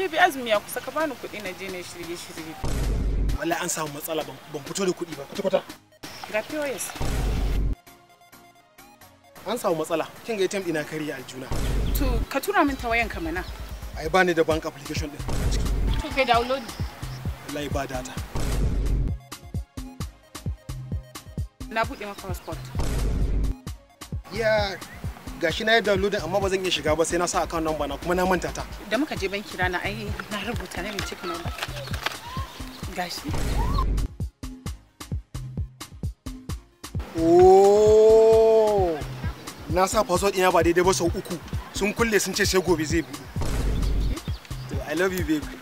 Baby azumi ya kusa ka bani kuɗi na je na shirye shirye. wallahi an samu matsala ban ban fito da kuɗi ba kwata kwata Ga POS. an samu matsala kin ga ATM ina kariya aljuna To ka tura min ta wayan ka mana. ai ba ni da bank application din a ciki To kai download. wallahi ba data Na buɗe maka passport. ya gashi na yi downloading amma ba zan iya shiga ba sai na sa account number na kuma na manta ta Da muka je banki rana ai na rubuta na mai cikin number. Gashi. oh na sa password ina ba daidai ba sau uku sun kulle sun ce sai gobe zai buɗe To, i love you babe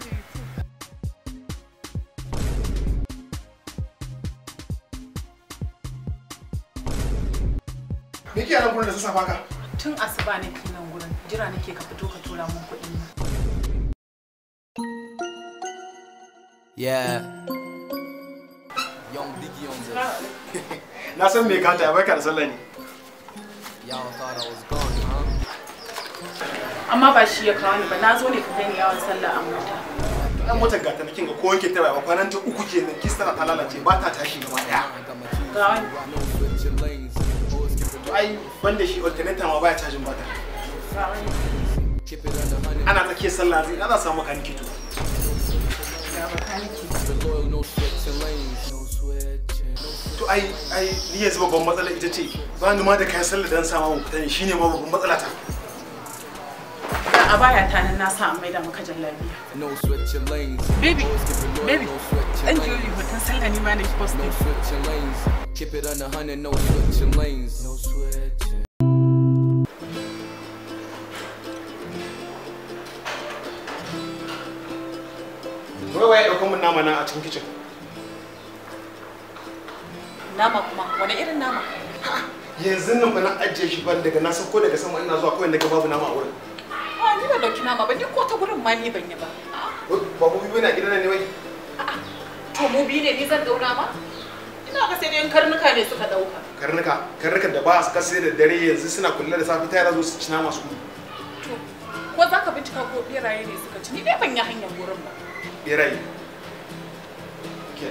me ke nan gurin da sassafa ka Tun asuba nake nan gurin. Jira nake ka fito ka tura min kuɗi. Yeah. Young Biggie on this. na san me ka ta barka da sallah ne Y'all thought I was gone, huh? Amma ba shi ya kawo ni ba. Na zo ne ka kai ni yawon sallah a mota. dan motar gata na kinga ko wanke ta ba kwanan ta uku kenan kista ta lalace ba ta tashi gaba daya I got my keys. Ga wani. I know switching lanes. Always keep it to ai banda shi alternator ma baya cajin bata Ga wani. keep it under hundred. ana tsakiyar sallah zai na za samu makaniki to Ga bakaniki. The loyal, no switching lanes. No switching. No switching. to ai ai ni yanzu babban matsala ita ce ba ni ma da kayan sallah dan sama mu fita ne shine ma babban matsala ta Ga a baya ta nan na sa an maida maka jallabiya. No switching lanes. Baby, Always keep it loyal, baby, no switching Dan lanes. Juli hoton sallah ni ma na No posting. switching lanes. Keep it under hundred. No switching lanes. No switching. wai wai dauko mun nama na a cikin kitchen Nama kuma wani irin nama? yanzu nan ba na ajiye shi ban daga na sauko daga sama ina zuwa kawai daga babu nama a wurin A ni ba dauki nama ba ni ko ta gurin ma ni ban yi ba. ba mu biyu na gidan ne wai To mu biyu ne ni zan daura ma? Ina ga sai dai karnuka ne suka dauka. karnuka karnukan da ba su kasa da dare yanzu suna kulle da safi ta yara zo su ci nama su To ko za ka bincika ko beraye ne suka ci ni dai ban yi hanyar gurin ba. berayi ke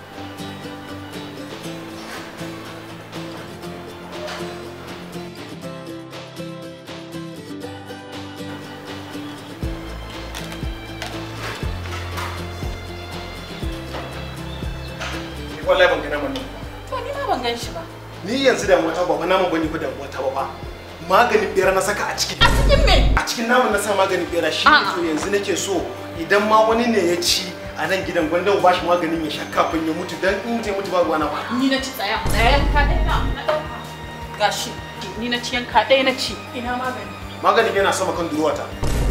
wallahi ban ga naman nan To ni ma ban gan shi ba. ni yanzu da mata ba fa naman bane ko da mata ba fa maganin bera na saka a ciki A cikin me? a cikin naman na sa maganin bera shi ne A'a. to yanzu nake so idan ma wani ne ya ci a nan gidan gwanda ba shi maganin ya sha kafin ya mutu dan in mutu ya mutu ba ruwana ba Ni na ci tsaya. Tsaya yanka ɗaya na na dauka. Gashi ni na ci yanka ɗaya na ci. Ina magani. maganin yana sama kan duruwata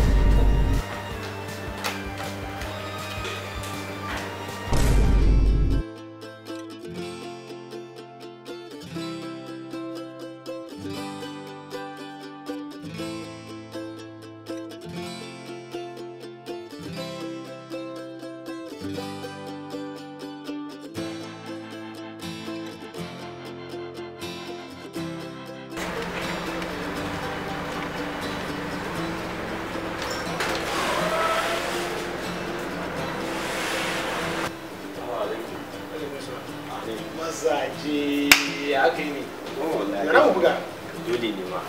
mazaje ya aka yi ne na mu buga dole ne ma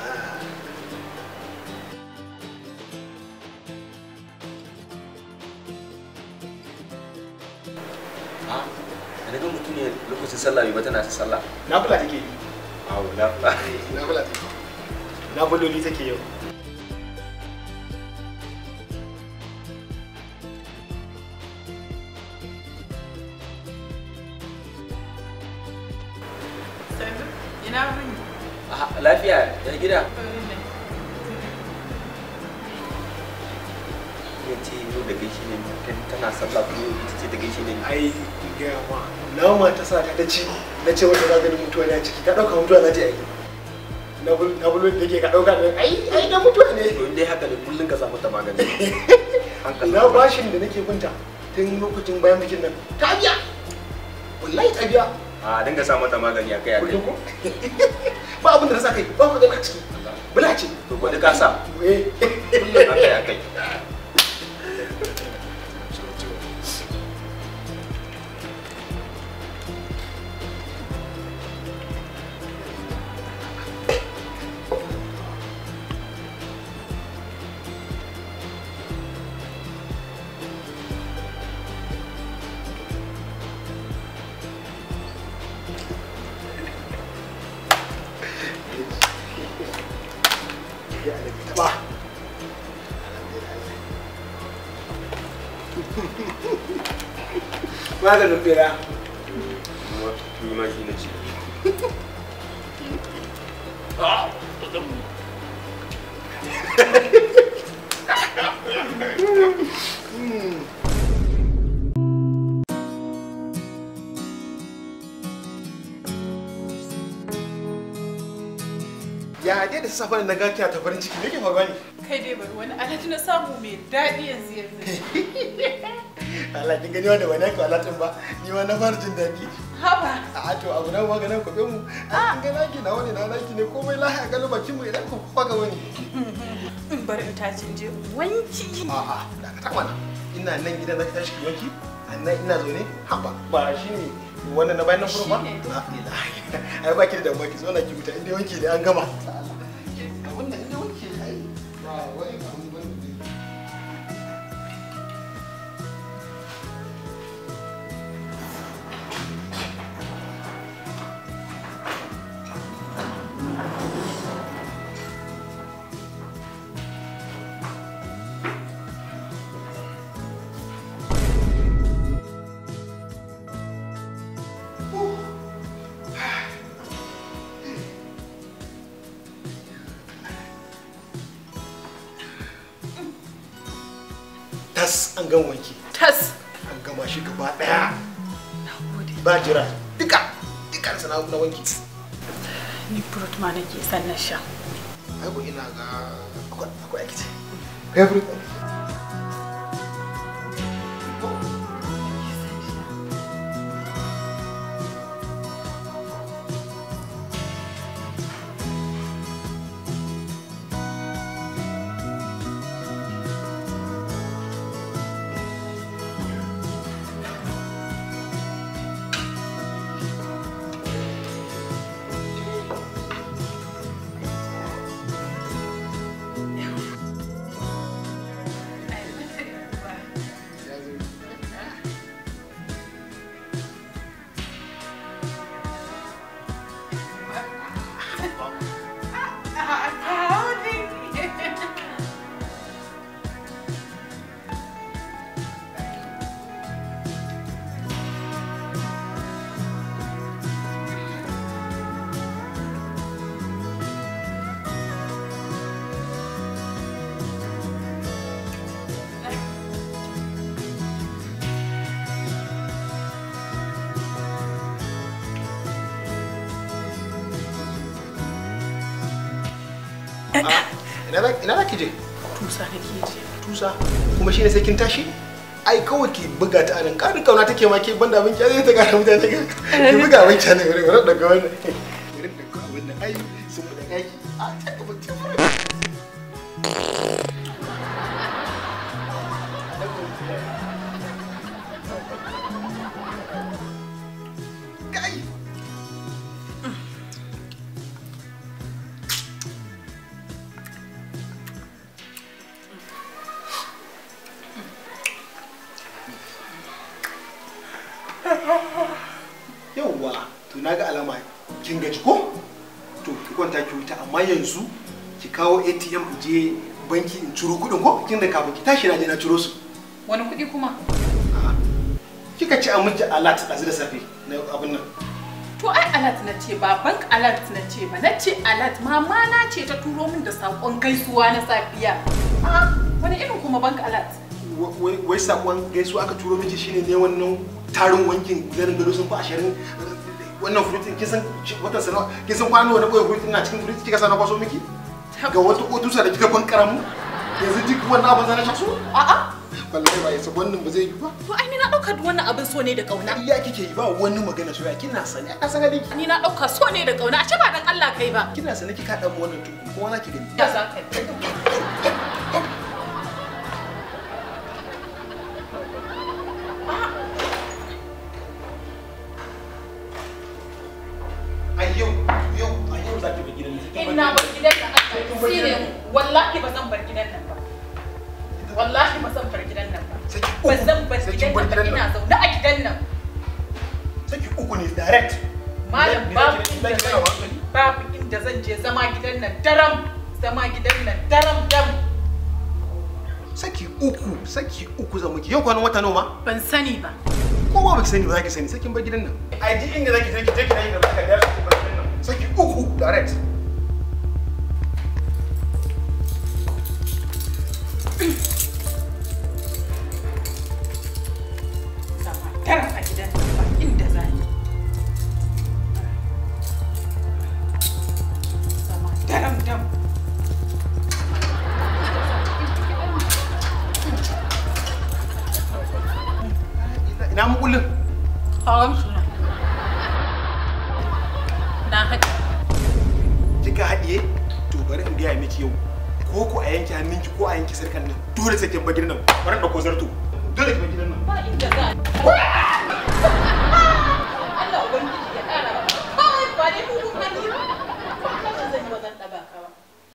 a da ga mutum ne lokacin sallah bai ba tana ta sallah na bula take yi a wula na bula take na buloli take yau Ina wuni. lafiya ya gida ya ce yau da gaishe ne tana sallah kuma ita ce ta gaishe ne ai gaya ma nama ta sa ta ta ci na ce wata za ta ni mutuwa na ciki ta ɗauka mutuwa za ta yi na bul- na buloli take ka ɗauka ne ai ai da mutuwa ne to dai haka ne kullum ka samu ta magani hankali na bashin da nake binta tun lokacin bayan bikin nan ta biya wallahi ta biya a dinga sa mata magani a kai a kai kullum ko ba abin da na sa kai ba magana a ciki bula ce to ko ka sa eh kullum a kai a kai maganin bera kuma ni ma shi na ci ya dai da safa na ga kiya ta farin ciki me ke faruwa ne kai dai bari wani alhaji na samu mai daɗi yanzu yanzu Allah kin gani wanda wani ko Allah din ba ni ma na fara jin daɗi haba a to abu nan maganin ku mu a kin ga naki na wani na naki ne komai lahi a galo bakin mu idan ku faga wani in bari in tashi in je in wanki a a da ka mana ina nan gidan zaki tashi ki wanki annan ina zaune haba ba shine wannan na bayan nan kuma ba Shine. la ilaha ai ba ki da damuwa ki zauna ki huta inda wanki ne an gama wannan inda wanki ai ba wai ba mun bane tas an gama wanki tas an gama shi gaba daya na gode ba jira duka duka sana na wanki ni fruit ma nake son na sha ai ko ina ga akwai akwai aiki ce favorite ina za ina za ki je tusa nake je tusa kuma shine sai kin tashi ai kawai ki buga ta anan karin kauna take ma ke banda abin ki zai ta kara mutane ki buga abin ki anan wurin daga wannan wurin daga abin nan ai sun mu da kaki a ta ka mutum kai yauwa to na ga alama kin gaji ko to ki kwanta ki huta amma yanzu ki kawo atm in je banki in ciro kuɗin ko kin da kafin ki tashi na je na ciro su wani kuɗi kuma A'a. kika ci a miki alat ɗazu da safe na abin nan to ai alat na ce ba bank alat na ce ba na ce alat mama na ce ta turo min da saƙon gaisuwa na safiya a wani irin kuma bank alat Wa- wai wai sakon gaisuwa aka turo miki shine ne wannan tarin wankin garin gado sun fi ashirin wannan fruitin kin san watan sana kin san kwano na boye fruitin na cikin fruitin kika sa na kwaso miki ga wata otusa da kika ban karamu yanzu duk wannan abin zana shaksu a'a wallahi ba yasa wannan ba zai yi ba to ai ni na ɗauka wannan abin so ne da ƙauna iya kike yi ba wani magana soyayya kina sani a san halin ki ni na ɗauka so ne da ƙauna a ce ba dan Allah kai ba kina sani kika dan wannan tuku kuma za ki gani ya za ka yi a yau yau a yau za ki bar gidan nan ina bar gidan nan Allah shi ne wallahi ba zan bar gidan nan ba wallahi ba zan bar gidan nan ba Saki uku. ba zan bar Saki gidan bar nan ba gidan ina nan. zaune a gidan nan saki uku ne direct malam Gidan- babu gidan- inda gidan- zan je babu inda zan je zama gidan nan daram zama gidan nan daram dam saki uku saki uku zan miki yau kwanan wata nawa ma Ban sani ba. ko ba baki sani ba zaki sani sakin bar gidan nan ai ji inda zaki je ki je ki dai ga zaka da saki bar gidan nan saki uku direct Zama daram a gidan nan ba inda za ni. Zama daram dam. ina mu kullun Hawan suna. Na haɗe. kika haɗiye to bari in gaya miki yau ko ko a yanke hannunki ko a yanke sarkan nan dole sai kin bar gidan nan bari in dauko zarto dole ki bar gidan nan Ba inda za ni.